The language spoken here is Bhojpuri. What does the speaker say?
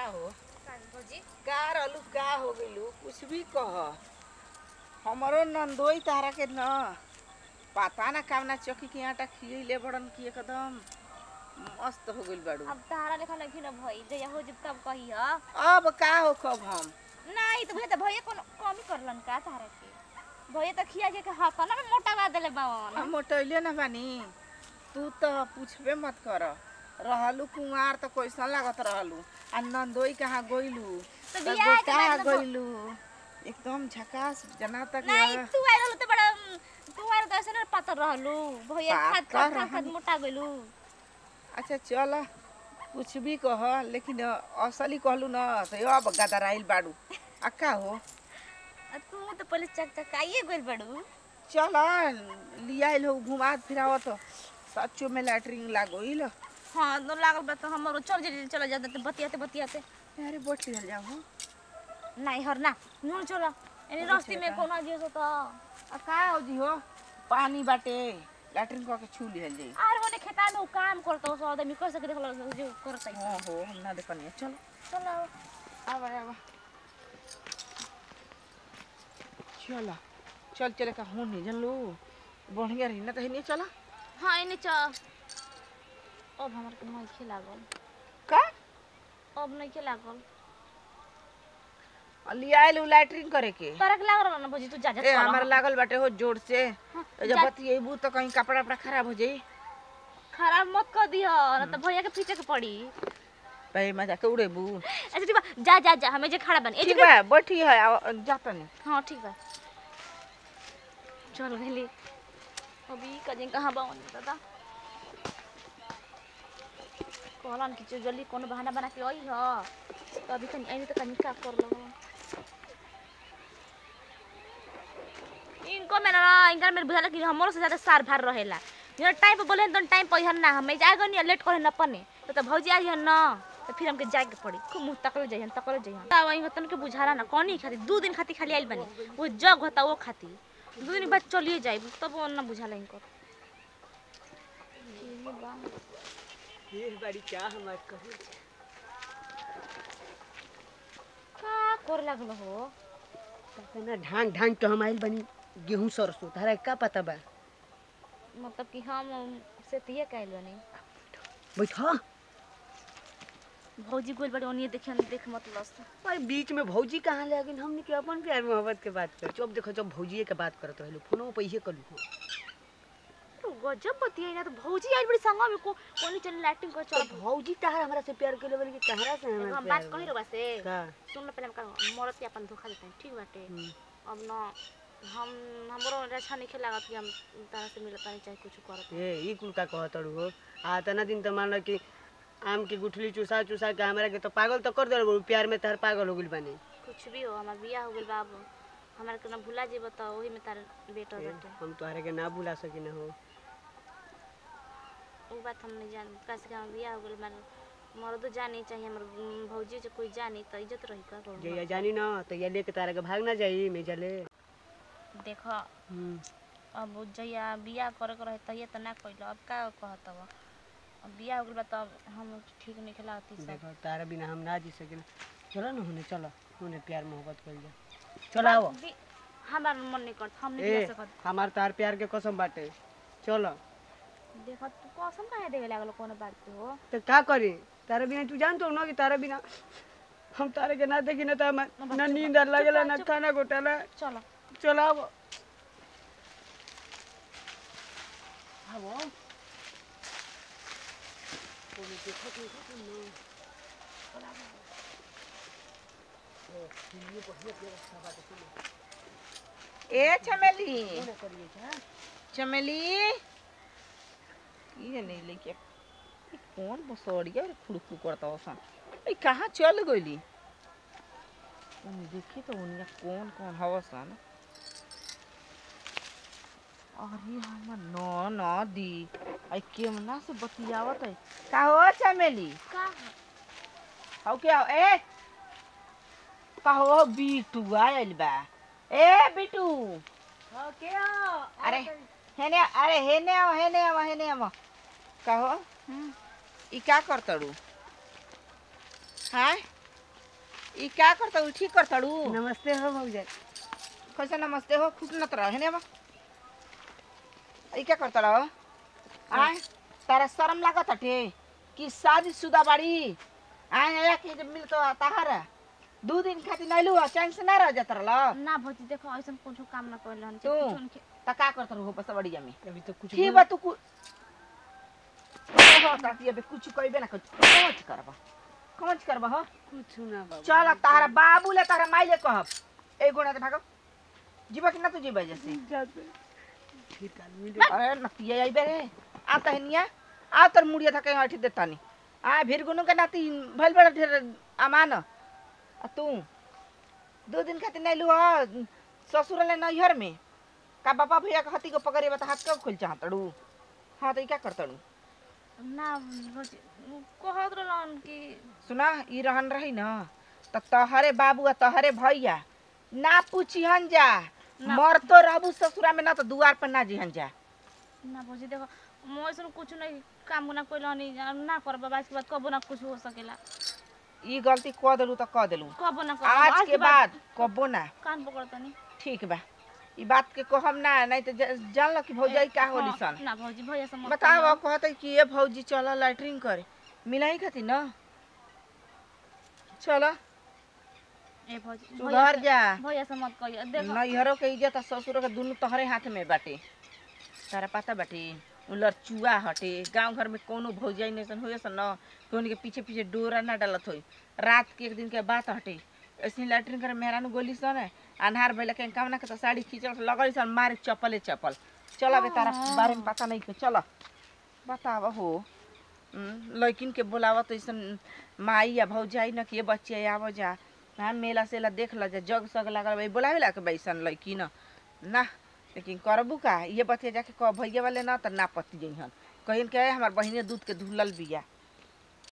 हो भौजी का रहलू का हो गइलू कुछ भी कह हमरो नंदोई तारा के न पता ना कामना चौकी के आटा खियले बड़न की एकदम मस्त हो गइल बाड़ू अब तारा लेखा लगी न भई जया हो जब तब कही ह अब का हो कब हम नहीं तो भैया तो भैया कोनो कमी करलन का तारा के भैया तो खिया के हाथ ना में मोटा बा देले बावन हम मोटैले ना बानी तू तो पूछबे मत कर रहलू कुंवार तो कैसन लागत रहलू आ नंदोई कहाँ गइलू तो त बियाह के गोटा बाद तो- गइलू एकदम झकास जना तक नहीं तू आइल रहलू तो बड़ा तू आइल तो ऐसे ना पातर रहलू भैया खाद पातर खाद खाद खाद रहलू। मोटा गइलू अच्छा चल कुछ भी कह लेकिन असली कहलू न तो अब गदराइल बाड़ू आ का हो आ तू तो पहले चक चकाइए गइल बड़ू चल लियाइल हो घुमा फिरावत सच्चो में लैटरिन लागोइल हाँ तो लागल बा तो हमरो चल जल्दी चला जाते तो बतियाते बतियाते अरे बोट लिहल जाओ हो नहीं हर ना नून चला एने अरे रास्ते में छेका। कोनो दियो तो आ का हो जी हो पानी बाटे लैटरिन कह के छू लिहल जाई आर होने खेता में उ काम करता हो आदमी कर सके देखल जो करता है हाँ हो हम ना देखनी चलो चलो आब आब चल चल चल का हो नहीं जानलू बढ़िया रही ना तो नहीं चला हाँ इने च अब हमर के नहीं खेलागल का अब नहीं खेलागल लियाइल उ लैटरिन करे के तरक लाग रहल ना भौजी तू जा जा ए चल। हमार लागल बाटे हो जोर से हाँ, तो जब जा- बतिएबू तो कहीं कपड़ा उपड़ा खराब हो जाई खराब मत कर दियो ना तो भैया के पीछे के पड़ी पे मजा के उड़ेबू अच्छा ठीक बा जा जा जा हमें जे खड़ा बन ए ठीक जे बा बैठी है आ- जाता नहीं हाँ ठीक बा चल गेली अभी कजिन कहाँ बा दादा कहलन कि जो जल्दी कोनो बहाना बना के आई ह तो अभी तनी आई तो कनी का कर लो इनको में ना इनका में बुझाला कि हमरो से ज्यादा सार भार रहेला जो टाइम पे बोले तो टाइम पे हन ना हमें जाएगा नहीं लेट करे न पने तो, तो भौजी आई हन ना तो फिर हमके जाए के पड़ी खूब मुंह तकले जाइहन तकले जाइहन का वही होतन के बुझाला ना कौन खाती दू दिन खाती खाली आइल बनी वो जग होता वो खाती दू दिन बाद चलिए जाए तब वो ना बुझाला इनको ये बड़ी क्या हमार कही का कर लागल हो ना ढांग ढांग के हम आइल बनी गेहूं सरसों तारा का पता बा मतलब कि हम से तिये कैल बनी बैठा भौजी गोल बड़े ओनिए देखियन देख मत लस भाई बीच में भौजी कहाँ ले गई हमने के अपन प्यार मोहब्बत के बात कर जब देखो जब भौजी के बात करत रहलो फोनो पैसे कलू हो तो गजब बतिया ना तो भौजी आई बड़ी संगा में को कोनी चल लाइटिंग कर चल तो भौजी तार हमरा से प्यार के लेवल के कहरा से एगो हमरा हम प्यार बात कही रहा से का सुन लो पहले हम का मरद के अपन धोखा देते हैं ठीक बाटे हम्म। अब ना हम हमरो अच्छा नहीं खेला कि हम तारा से मिलता नहीं चाहे कुछ करत ए ई कुल का कहत हो आ तना दिन तो मान लो कि आम की गुठली चुसा चुसा के हमरा के तो पागल तो कर देल प्यार में तार पागल हो गइल बानी कुछ भी हो हमार बियाह हो गेल बाबू हमारे के ना भुला जेब तो वही में तार बेटा ए, बेटे हम तोहरे के ना भुला सकी ना हो वो बात हम नहीं जान कैसे कि हमार बियाह हो गेल मार मर्दो जानी चाहिए हमार उम, भौजी से कोई जानी तो इज्जत रही का कहूँ जइया जानी ना तो ये लेके तारा के भाग ना जाई मैं जले देखो हम्म अब जहिया बियाह करे के रहे तहिया तो ना कइल अब का कहत अब अब बियाह हो गेल बा तब हम ठीक नहीं खेलाती सब देखो तारा बिना हम ना जी सकिन चलो ना होने चलो होने प्यार मोहब्बत कर जा चलो आओ बि- हमार मन नहीं करता हम नहीं ए बियाह सकत हमार तार प्यार के कसम बाटे चलो देखो तू कसम काहे देवे लागल कोनो बात पे हो तो का करी तारा बिना तू जानतो ना कि तारा बिना हम तारे के ना देखी ना तो हम ना नींद आर लगेला ना खाना घोटाला चलो चलो आओ आओ ए चमेली चमेली ये नहीं लेके ई कौन बसोड़िया रे खुड़खुड़ करता ओसन ए कहाँ चल गइली उन्हें देखी तो उन्हें कौन कौन हवसन अरे हमर न न दी आई केमना से बतियावत है का हो चमेली का हौ के हो ए का हो बीटू आयल बा ए बीटू अरे हेने अरे हेने आओ हेने आओ हेने आओ कहो ई का करतड़ू हाँ ई क्या करता हूँ ठीक करता हूँ नमस्ते हो भौजाई कैसे नमस्ते हो खुश नत रहे ने बा ई क्या करता रहो आय तारा शर्म लागत हटे कि शादी शुदा बाड़ी आय आया कि जब मिलतो ताहर दू दिन खातिर नैलू चैन से ना रह जात रहल ना भौजी देखो ऐसा कुछ काम ना कर रहन तू? कुछ उनके त का करत रहो बस बढ़िया में अभी तो कुछ ठीक बा तू कु ओहो ताती अबे कुछ कहबे ना कुछ कौन करबा कौन करबा हो कुछ ना बाबू चल तारा बाबू ले तारा माई ले कहब ए गोना ते भागो जीवा कि ना तू जीवा जैसे फिर काल मिले अरे नतिया आई बेरे आ तहनिया आ तर मुड़िया था कहीं अठी देतानी आ भीर गुनु के नाती भइल बड़ा ढेर अमान आ तू दो दिन खातिर नहीं लू ससुर ले नैहर में का बापा भैया के हती को पकड़े बता हाथ कब खुल चाहतड़ू हाँ तो ई क्या करतड़ू ना भौजी कहत रहन कि सुना ई रहन रही न त तहरे बाबू आ तहरे भैया ना पूछिहन जा ना। मर तो रहबू ससुरा में ना तो दुआर पर ना जिहन जा ना भौजी देखो मैं ऐसा कुछ नहीं काम ना कोई रहनी ना कर बाबा इसके बाद कबो ना कुछ हो सकेला ई गलती कह देलू तो कह देलू कबो ना कर आज के बाद कबो ना कान पकड़तनी ठीक बा ई बात के कहम ना नहीं तो ज- जान लो कि भौजाई का होली हाँ, सन ना भौजी भैया से मत बताओ कहते कि ये भौजी चल लैट्रिन करे मिलाई खातिर न चलो ए भौजी भैया सुधर से- जा भैया से मत कहियो देखो नैहरों के इज्जत आ ससुरों के दुनू तोहरे हाथ में बाटे तारा पता बाटे उ लड़चुआ हटे गांव घर में कोनो भौजाई नैसन होए सन न कि उनके पीछे पीछे डोरा ना डालत होई रात के एक दिन के बात हटे ऐसे लैट्रिन करे मेहरानू गोली सन अन्हार भइला के कामना के तो साड़ी खींचल लगल सन मारे चप्पले चप्पल चल बे तारा बारे में पता नहीं के चल बताव हो हम्म, लड़किन के बोलावत ऐसन माई या भौजाई न कि ये बच्चे आव जा हाँ मेला सेला देख ल जा जग सग लागल भाई बोलावे ला के बैसन लड़की न ना लेकिन करबू का ये बतिया जाके कह भैया वाले ना त ना पति जइहन कहिन के हमार बहिने दूध के धुलल बिया